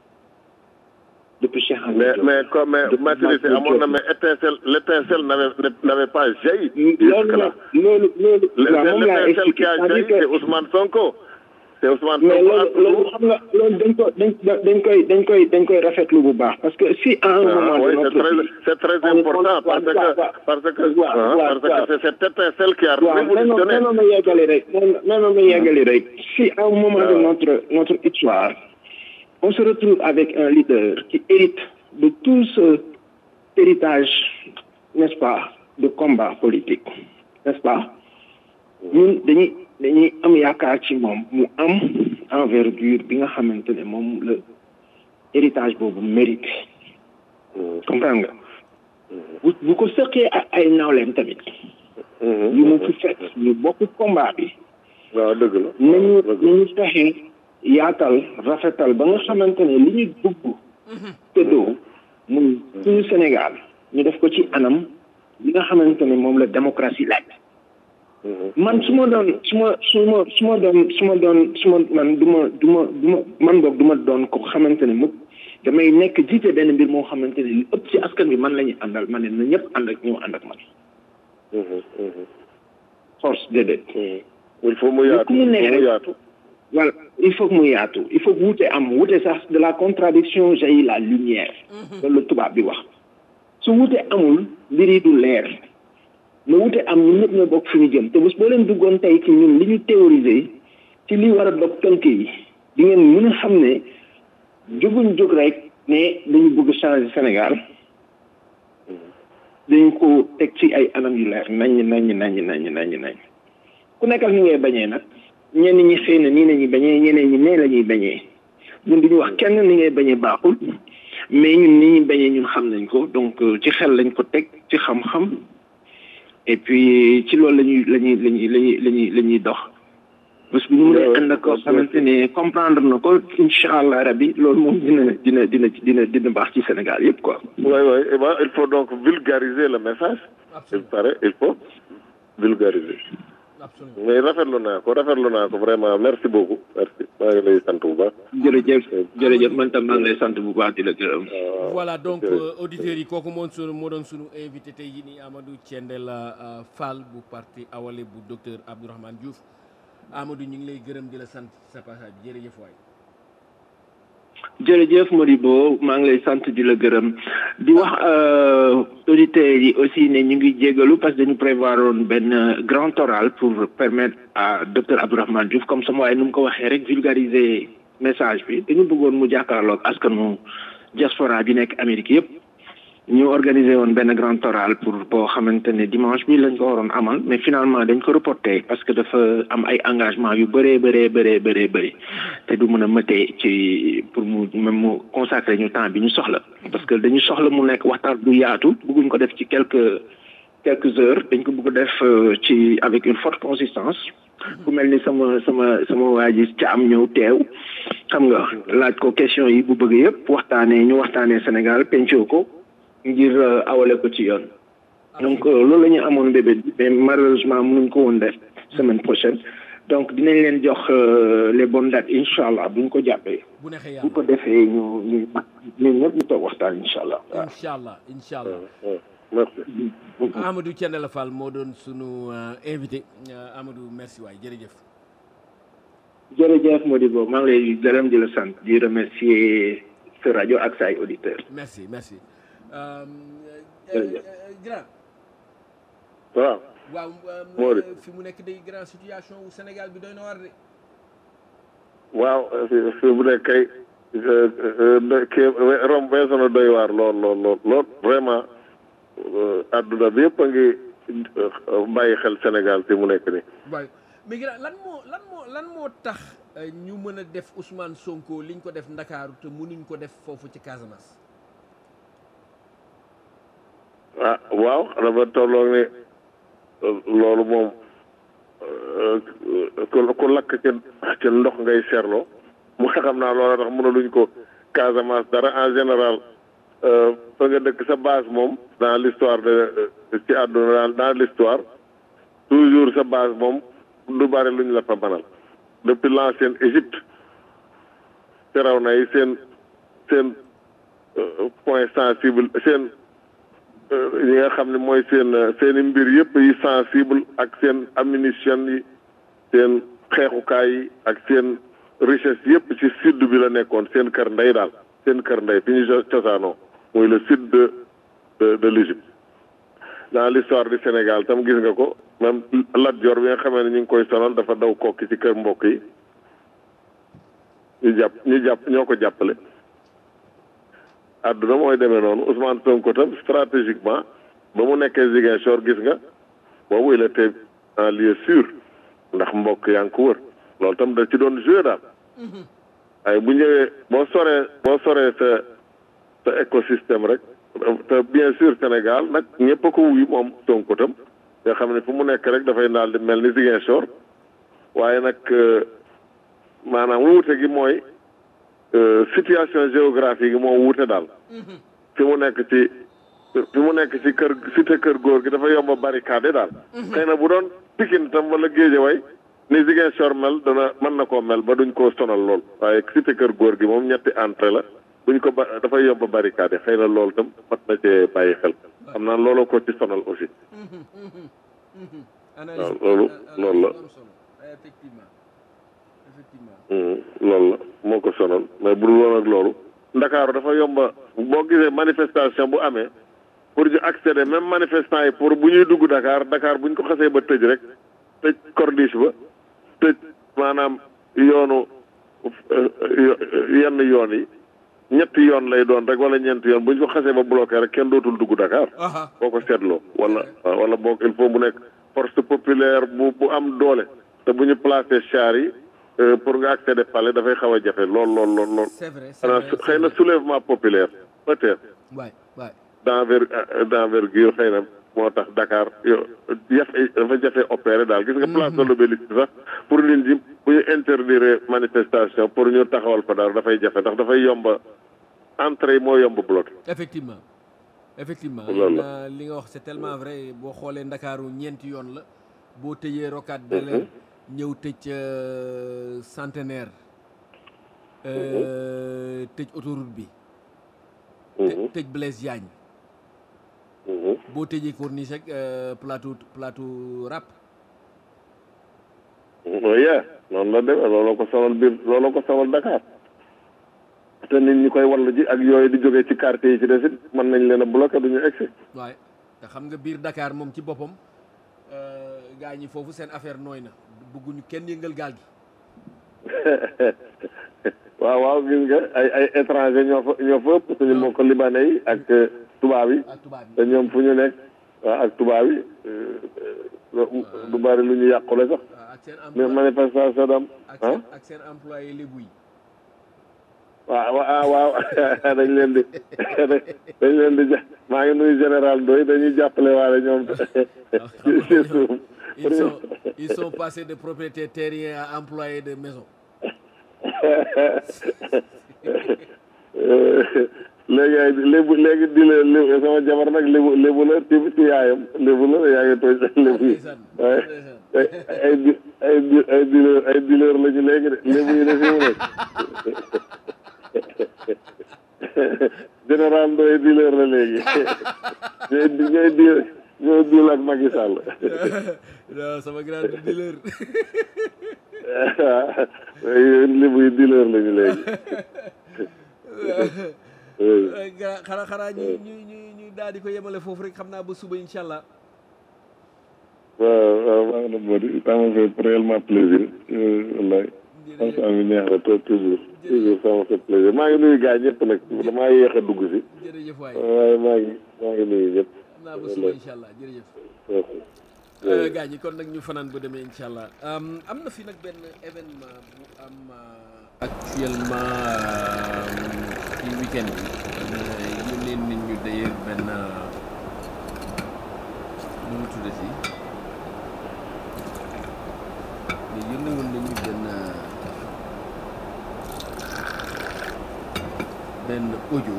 [SPEAKER 4] depuis Cheikh
[SPEAKER 3] mais mais comme mais maturité amoon na mais étincelle l'étincelle n'avait n'avait pas jailli
[SPEAKER 4] loolu loolu loolu waaw moom laa
[SPEAKER 3] l'étincelle qui a jailli c'est Ousmane Sonko c'est Ousmane
[SPEAKER 4] mais
[SPEAKER 3] Sonko
[SPEAKER 4] loolu loolu xam nga loolu dañ ko dañ dañ koy dañ koy dañ koy rafetlu bu baax parce que si à un moment
[SPEAKER 3] oui,
[SPEAKER 4] de
[SPEAKER 3] c'est
[SPEAKER 4] notre
[SPEAKER 3] très,
[SPEAKER 4] vie
[SPEAKER 3] c'est très important parce que, parce que,
[SPEAKER 4] waaw,
[SPEAKER 3] hein,
[SPEAKER 4] waaw,
[SPEAKER 3] parce que
[SPEAKER 4] waaw.
[SPEAKER 3] c'est cette étincelle qui a
[SPEAKER 4] waaw même
[SPEAKER 3] révolutionné.
[SPEAKER 4] même ma yeggali rek même ma yeggali rek si à un moment de notre notre histoire on se retrouve avec un leader qui hérite de tout ce héritage n'est-ce pas de combat politique n'est-ce pas ñun dañuy dañuy am yaakaar ci moom mu am envergure bi nga xamante ne moom la héritage boobu mérite comprendre nga bu bu ko sëqee ak ay nawleem tamit yu mu fi fekk ñu bokk combat bi
[SPEAKER 3] waaw dëgg la.
[SPEAKER 4] nañu
[SPEAKER 3] dëgg la.
[SPEAKER 4] nañu fexe yaatal rafetal ba nga xamante ne li ñu dugg tëddoo muy suñu Sénégal ñu def ko ci anam li nga xamante ne moom la démocratie laaj man su ma doon su ma su ma su ma doon su ma doon su ma man du ma du ma du ma man boog du ma doon ko xamante ne mukk damay nekk jiite benn mbir moo xamante ne li ëpp ci askan bi man la ñuy àndal ma ne na ñëpp ànd ak ñëw ànd ak man force déedéet
[SPEAKER 3] il faut mu yaatu
[SPEAKER 4] ku mu neex
[SPEAKER 3] il faut mu
[SPEAKER 4] rek.
[SPEAKER 3] yaatu.
[SPEAKER 4] voilà il faut que mu yaatu il faut que wuute am wuute sax de la contradiction jaillit la lumière loolu la tubaab bi wax su wuute amul mbir yi du leer na wute am ñun ñëpp ñoo bokk fi ñu jëm te bés boo leen duggoon tey ci ñun li ñu théoriser ci li war a dog tënk yi di ngeen mën a xam ne jóguñ jóg rek ne dañu bëgg changer Sénégal dañ ko teg ci ay anam yu leer nañ nañ nañ nañ nañ nañ ku nekkal ni ngay bañee nag ñenn ñi xëy na nii la ñuy bañee ñeneen ñi nee la ñuy bañee ñun duñu wax kenn ni ngay bañee baaxul mais ñun ni ñuy bañee ñun xam nañ ko donc ci xel lañ ko teg ci xam-xam et puis ci loolu la ñuy la ñuy la ñuy la ñuy la ñuy la ñuy dox bés bu ñu mënee ànd ak koo xamante ne comprendre na ko incha allah rabi loolu moom dina dina dina dina dina baax ci Sénégal yëpp quoi.
[SPEAKER 3] oui oui eh ben, il faut donc vulgariser le message il
[SPEAKER 2] absolument
[SPEAKER 3] paraît il faut vulgariser
[SPEAKER 2] absolument
[SPEAKER 3] mais rafetlu naa ko rafetlu naa ko vraiment merci beaucoup merci maa ngi lay sant bu baax
[SPEAKER 4] jërëjëf jërëjëf man tam maa ngi lay sant bu baax di la gërëm.
[SPEAKER 2] voilà donc
[SPEAKER 3] jërëjëf.
[SPEAKER 2] euh, auditeurs yi kooku moom sunu moo doon sunu invité tey jii nii Amadou Thiendella euh, Fall bu parti Awalé bu docteur Abdourahmane Diouf Amadou ñu ngi lay gërëm di la sant sa passage bi jërëjëf waay.
[SPEAKER 4] jërëjëf Modibo maa ngi lay sant di la gërëm di wax euh, auditeurs yi aussi ne ñu ngi jégalu parce que dañu prévoir woon benn grand oral pour permettre à docteur Abdourahmane Diouf comme sama waaye nu mu ko waxee rek vulgariser message bi dañu bëggoon mu jàkkaarloog askanu diaspora bi nekk Amérique yëpp ñu organiser woon benn grand oral pour boo xamante ne dimanche bi lañ ko waroon amal mais finalement dañ ko reporté parce que dafa am ay engagement yu bëree bëree bëree bëree bëri te du mën a mëtee ci pour mu même mu consacrer ñu temps bi ñu soxla parce que dañu soxla mu nekk waxtaan bu yaatu bëgguñ ko def ci quelques quelques heures dañ ko bëgg a def euh, ci avec une forte consistance ku mel ni sama sama sama waa ji ca am ñëw teew xam nga laaj ko question yi bu bëgg yëpp waxtaanee ñu waxtaanee Sénégal pencoo ko ngir euh, awale ko ci yoon donc euh, loolu la ñu amoon bébé bi mais malheureusement mënuñ ko woon def semaine prochaine donc dinañ leen jox euh, les bonnes dates incha allah buñ ko jàppee
[SPEAKER 2] bu neexee
[SPEAKER 4] bu
[SPEAKER 2] yàlla
[SPEAKER 4] ko defee ñu ñu ñun ñëpp ñu toog waxtaan incha allah waaw.
[SPEAKER 2] incha allah incha allah.
[SPEAKER 3] Ouais, merci
[SPEAKER 2] Amadou Thiendella Fall moo doon sunu euh, invité Euh, Amadou merci waay jërëjëf.
[SPEAKER 4] jërëjëf Modibo maa ngi lay gërëm di la sant di remercier sa rajo ak sa ay auditeurs.
[SPEAKER 2] merci merci. Euh,
[SPEAKER 4] Jërëjëf.
[SPEAKER 2] euh, grand
[SPEAKER 3] waaw
[SPEAKER 2] waaw
[SPEAKER 3] Moo di.
[SPEAKER 2] euh, fi mu nekk day grand situation wu Sénégal bi doy na war de.
[SPEAKER 3] waaw fi fi bu nekk kay euh, euh, kii rom weesu na doy waar lool lool lool lool vraiment euh, adduna bi yëpp a ngi euh, bàyyi xel Sénégal fi mu nekk nii
[SPEAKER 2] waaye mais grand lan moo lan moo lan moo tax euh, ñu mën a def Ousmane Sonko liñ ko def Ndakaaru te mënuñ ko def foofu ci Casamance.
[SPEAKER 3] ah waaw dafa tolloog ne euh, loolu moom euh, ku ku lakk ci ci ndox ngay seerloo mu xam naa loolu tax mënaluñ ko Casamance dara en général euh, fa nga dëkk sa base moom dans l'histoire de ci àdduna dans dans l'histoire toujours sa base moom du bari luñ la fa mënal depuis l'ancienne Égypte Firawna yi seen seen euh, point sensible seen yi nga xam ne mooy seen seen i mbir yëpp yi sensible ak seen ammunition yi seen xeexukaay yi ak seen richesse yëpp ci sud bi la nekkoon seen kër ndey daal seen kër ndey fi ñu co- cosaanoo muy le sud de de de l'Égypte dans l'histoire du Sénégal tam gis nga ko même Lat Joor bi nga xamee ne ñu ngi koy sonal dafa daw kokki ci kër mbokk yi ñu jàpp ñu jàpp ñoo ko jàppale àdduna mooy demee noonu Ousmane Sonko tam stratégiquement ba mu nekkee Ziguinchor gis nga boobu il était en lieu sûr ndax mbokk yaa ngi ko wër loolu tam da ci doon joué daal ay bu ñëwee boo soree boo soree sa sa écosystème rek te bien sûr Sénégal nag ñëpp a ko wuyu moom Sonko tam nga xam ne fu mu nekk rek dafay daal di mel ni Ziguinchor waaye nag euh, maanaam wuute gi mooy euh, situation géographique yi moo wuute daal fi mu nekk ci fi mu nekk ci kër cité kër góor gi dafa yomb a barricade daal xëy na bu doon Pikine tam wala Guédiawaye ni Ziguinchor mel dana mën na koo mel ba duñ koo sonal lool waaye cité kër góor gi moom ñetti entrée la buñ ko ba dafay yomb a barricade xëy na loolu tam mat na cee bàyyi xel xam naa loolu ko ci sonal aussi
[SPEAKER 2] analyse
[SPEAKER 3] loolu-
[SPEAKER 2] analyse
[SPEAKER 3] loolu la.
[SPEAKER 2] bu am solo. effectivement effectivement.
[SPEAKER 3] Hmm, loolu la moo ko sonal mais bu dul woon ak loolu ndakaaru dafa yomba boo gisee manifestation bu amee pour ñu accéder même manifestants yi pour bu ñuy dugg Dakar Dakar bu ñu ko xasee ba tëj rek tëj corniche ba tëj maanaam yoonu yenn yoon yi ñetti yoon lay doon rek wala ñeenti yoon bu ñu ko xasee ba bloqué rek kenn dootul dugg Dakar. boo ko seetloo wala wala boog il faut mu nekk force populaire bu bu am doole te bu ñu placé char yi pour nga accéder palais dafay xaw a jafe lool lool lool lool.
[SPEAKER 2] c'est vrai c'est vrai
[SPEAKER 3] xëy na soulèvement populaire peut-être.
[SPEAKER 2] waay waay
[SPEAKER 3] d'enver d'envergure xëy na moo tax Dakar yo jafe dafa jafe opéré daal gis nga place de l'Obélisque sax pour nit ñi bu ñu interdire manifestation pour ñu taxawal fa daal dafay jafe ndax dafay yomba entrée yi moo yomb bloqué
[SPEAKER 2] effectivement effectivement
[SPEAKER 3] Loolu la.
[SPEAKER 2] na- li nga wax c'est tellement vrai boo xoolee ndakaaru ñeenti yoon la boo tëjee rocade de l'air ñëw tëj euh, centenaire euh, tëj autoroute bi të- tëj Blaise Diagne boo tëjee corniche rek euh, plateau plateau rap
[SPEAKER 3] yeah noonu la demee looloo ko sonal biir looloo ko sonal Dakar te nit ñi koy wallu ji ak yooyu di jógee ci quartier yi ci des it mën nañ leen a bloqué du ñu egsi
[SPEAKER 2] waaye te xam nga biir Dakar moom ci boppam euh, gaa ñi foofu seen affaire nooy na bëgguñu kenn yëngal gaal gi
[SPEAKER 3] waaw waaw gis nga ay ay étranger ñoo fa ñoo fa ëpp suñu mbokk libanais yi ak euh, tubaab yi
[SPEAKER 2] ak tubaab yi
[SPEAKER 3] te ñoom fu ñu nekk waaw ak tubaab yi euh, euh, du bari lu ñu yàqule sax
[SPEAKER 2] waaw ak seen
[SPEAKER 3] mais
[SPEAKER 2] emploi
[SPEAKER 3] manifestation dam
[SPEAKER 2] ak
[SPEAKER 3] ah
[SPEAKER 2] seen ak seen employé lébu yi
[SPEAKER 3] waaw waaw waaw dañ leen di dañ leen di ja maa ngi nuyu général Ndoye dañuy jàppale waale ñoom ci ci suuf
[SPEAKER 2] ils sont ils sont passés de propriétaires terriens à employés de maison
[SPEAKER 3] léegi ay lébu léegi di la lébu sama jabar nag lébu lébu la ci ci yaayam lébu la yaa ngi tooñ lébu yi
[SPEAKER 2] ndeysaan
[SPEAKER 3] waaye
[SPEAKER 2] ndeysaan
[SPEAKER 3] ay ay di ay di ay dealer ay dealer la ñu léegi de lébu yi de fi mu nekk général Ndoye dealer la léegi ñooy di ñooy di ñooy deal ak Macky Sall
[SPEAKER 2] non sama grand dealer
[SPEAKER 3] waaw lébu yi dealer la ñu léegi
[SPEAKER 2] gra- xanaa xanaa ñu ñu ñu ñu daal di ko yemale foofu rek xam naa ba suba incha allah
[SPEAKER 3] waaw waaw maa ngi la moo di ça m'a fait réellement plaisir wallaay xam bi neex na trop toujours toujours ça m'a fait plaisir maa ngi nuyu gars ñëpp nag damaa yéex a dugg si
[SPEAKER 2] jërëjëf waay
[SPEAKER 3] waaye maa ngi maa ngi nuyu ñëpp
[SPEAKER 2] xam naa ba suba incha allah jërëjëf gaa ñi kon nag ñu fanaan ba demee incha allah am am na fi nag benn événement bu am euh, actuellement euh, ci week-end bi yónnee nit ñu d'ailleurs benn euh, nu mu tuddati mais yónnee woon nañu benn euh, benn audio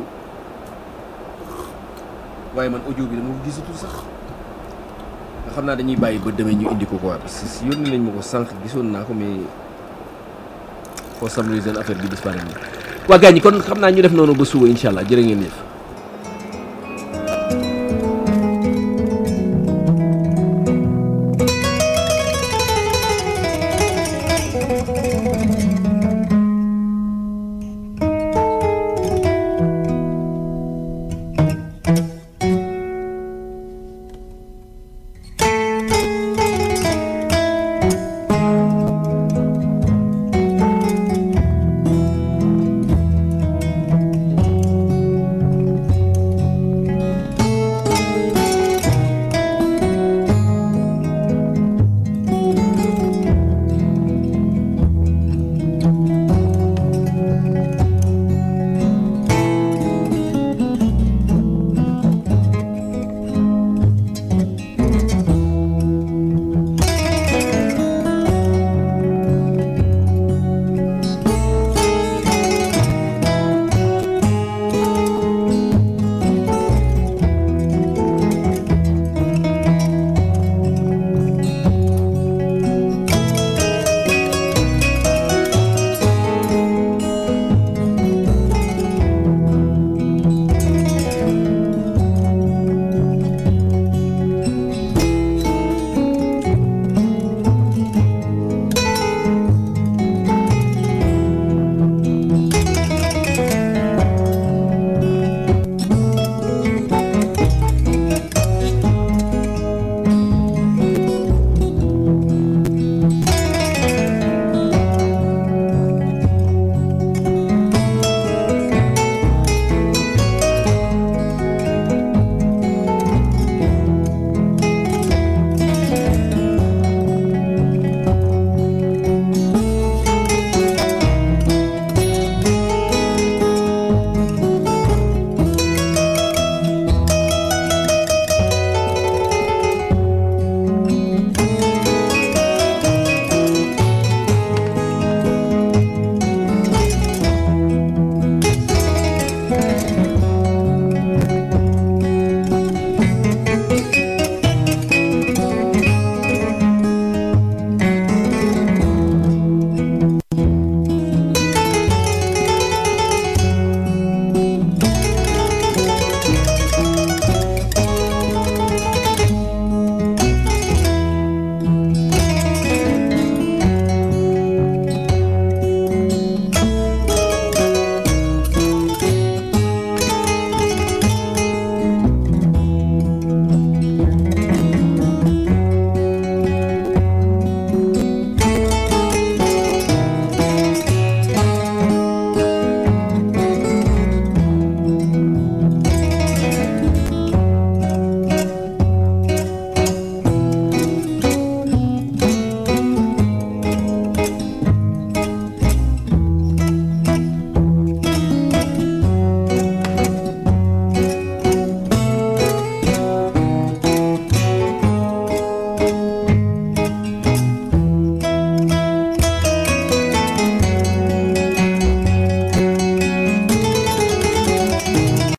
[SPEAKER 2] waaye man audio bi dama ko gisatul sax nga xam naa dañuy bàyyi ba demee ñu indi ko quoi parce que si yónni nañ ma ko sànq gisoon naa ko mais for some reason affaire bi disparaît na waa gars ñi kon xam naa ñu def noonu ba suba incha allah jërë ngeen jëf